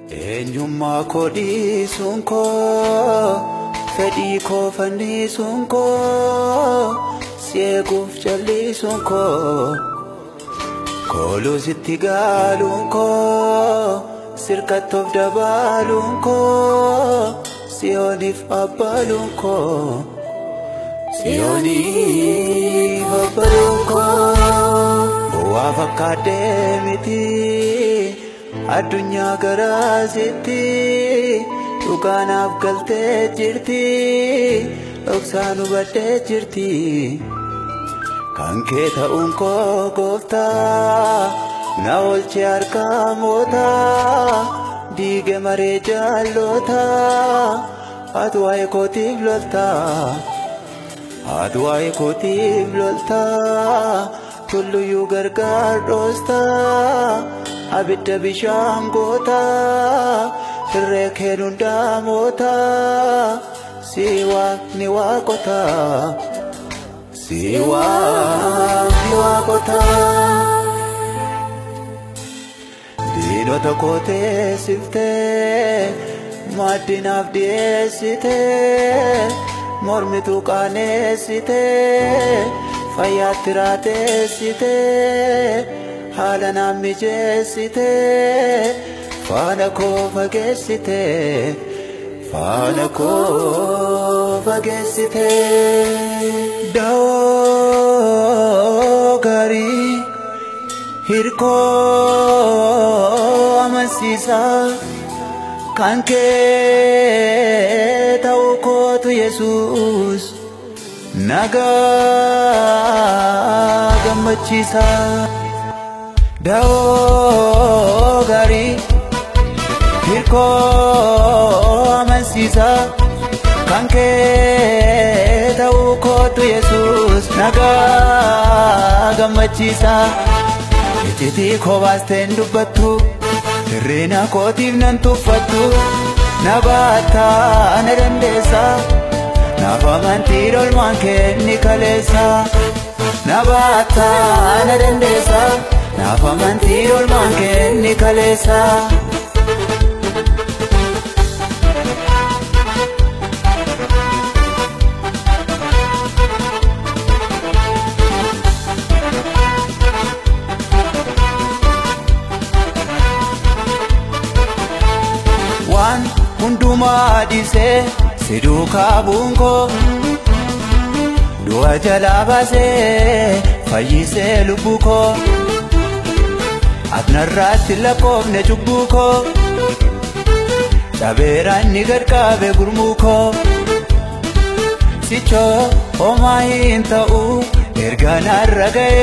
Eenyummaa koo dhiisuun koo fedhii koo fannisuun koo si eeguuf jallisuun koo kooluu sitti gaaluun koo sirkattoof dabaaluun koo siyooniif abbaaluun koo siyooniif abbaaluun koo bu'aa fakkaadhee miti. addunyaa garaasitti dhugaanaaf galtee jirti dhoksaan hubadhee jirti kan kee ta'uun koo gooftaa na oolchee harkaa mootaa diige maree jaalloota ati waa'ee kootiif loltaa ati waa'ee kootiif loltaa tulluyyuu gargaar dhoostaa. abidda bishaan goota irree keen hundaa moota si waaqni waaqota si waaqni waaqota diinota koo teessiftee maaddinaaf dhiyeessitee mormituu qaaneessitee fayyaatti raateessitee haala naan mijeessite faana koo fageessite faana koo fageessite da'oo gaarii hirkoo amansiisaa kan kee ta'uu kootu yesuus nagaa gammachiisaa. da'oo gaarii hirkoo amansiisaa kan kee ta'uu kootu yesuus nagaa gammachiisaa iccitii koo baasteen dubbattu hirriina kootiif nan tuffattu na baattaa na dandeessaa naaf amantii dolmaan kee ni kaleessaa na baattaa na dandeessaa. naaf amantii dolmaan kee ni kaleessa. Waan hundumaa dhiisee si duukaa bu'uun koo du'a jalaa baasee fayyisee lubbuu koo. Atnarraatti lakkoofne cubbuu koo Dhabeeraan ni gadqabe gurmuu koo Sichoo homaa hin ta'u erga narra ga'e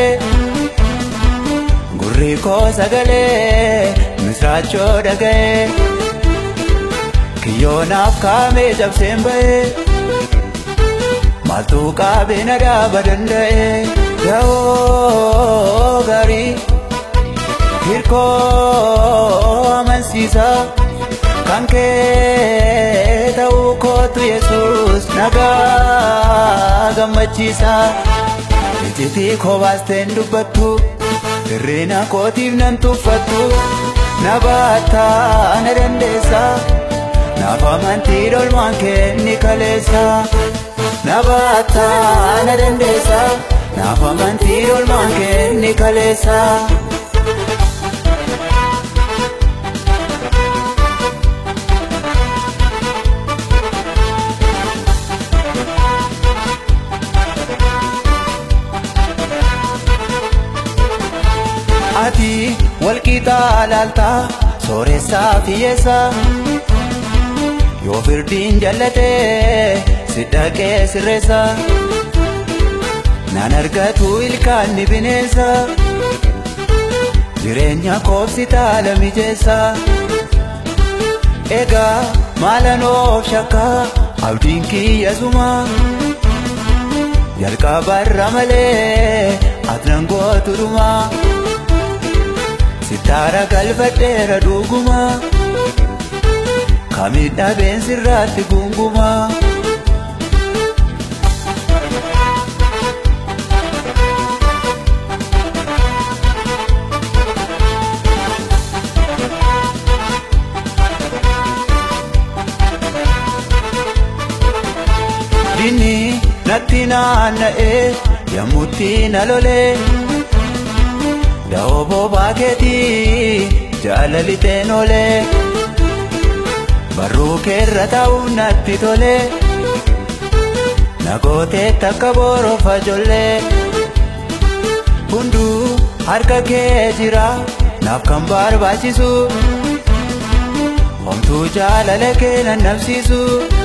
Gurri koo sagalee misraachoo dhaga'e Kiyyoonaaf kaamee cabseen ba'e Maaltu qaabee na dhaaba danda'e Da'oo gaarii hirkoo amansiisaa kan kee ta'uu kootu yesuus nagaa gammachiisaa iccitii koo baasteen dubbattu hirriina kootiif nan tuffattu na baattaa na dandeessaa naaf amantii dolmaan kee ni kaleessaa na baattaa na dandeessaa naaf amantii dolmaan kee ni kaleessaa. ati walqixaa laaltaa sooressaa fiyyeessaa yoo firdiin jallatee si dhaqee sirreessa naan argatu ilkaan ni bineensa jireenya koobsi taala mijeessa egaa maalan of shakkaa abdiin kiyyasuma jalqabarra malee atnan gootu dhumaa. Sitaara galfadheera dhuguma Kamidhabeen sirraatti gunguma natti naanna'ee yommutti na lolee da'oo boobaa keetii jaalaliteen olee barruu keerra ta'uu natti tolee nagootee takka boroofa jollee hunduu harka kee jira naaf kan barbaachisu homtuu jaalala kee nannabsiisu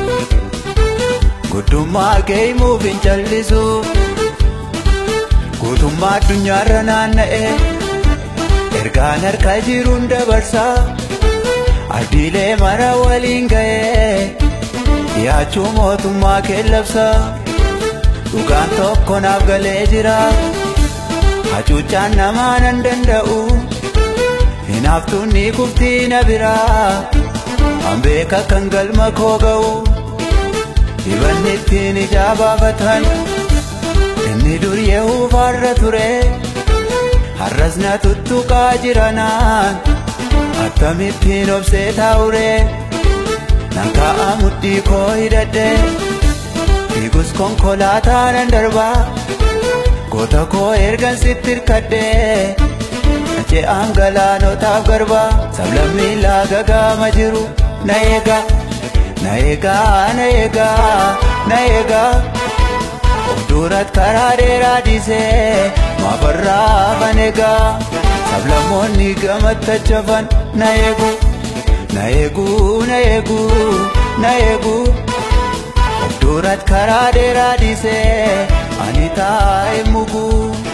guddummaa kee himuuf hin callisu guutummaa addunyaarra naanna'e ergaan harka jiruun dabarsaa ardiilee mara waliin ga'ee dhiyaachuu mootummaa kee labsa dhugaan tokko naaf galee jira hacuuccaan namaa nan danda'u hinaaftuun ni kuftii na biraa an beeka kan galma koo ga'u dibanni ittiin ijaa baafatan inni dur yehuufaarra ture har'as na tuttuqaa jiranaan akkamittiin obsee taa'ure nan ka'a mudhii koo hidhadhe fiigus konkolaataa nan darbaa goota koo ergan sitti hirkadhee ce'aan galaanotaaf garba sablammii laagagaama jiru na eegaa na eegaa na eegaa na eegaa of durat karaa dheeraa dhiisee maafarraa kan eegaa sablammoonni gamattachafan na eegu na eegu na eegu na eegu of durat karaa dheeraa dhiisee ani taa'e muguu.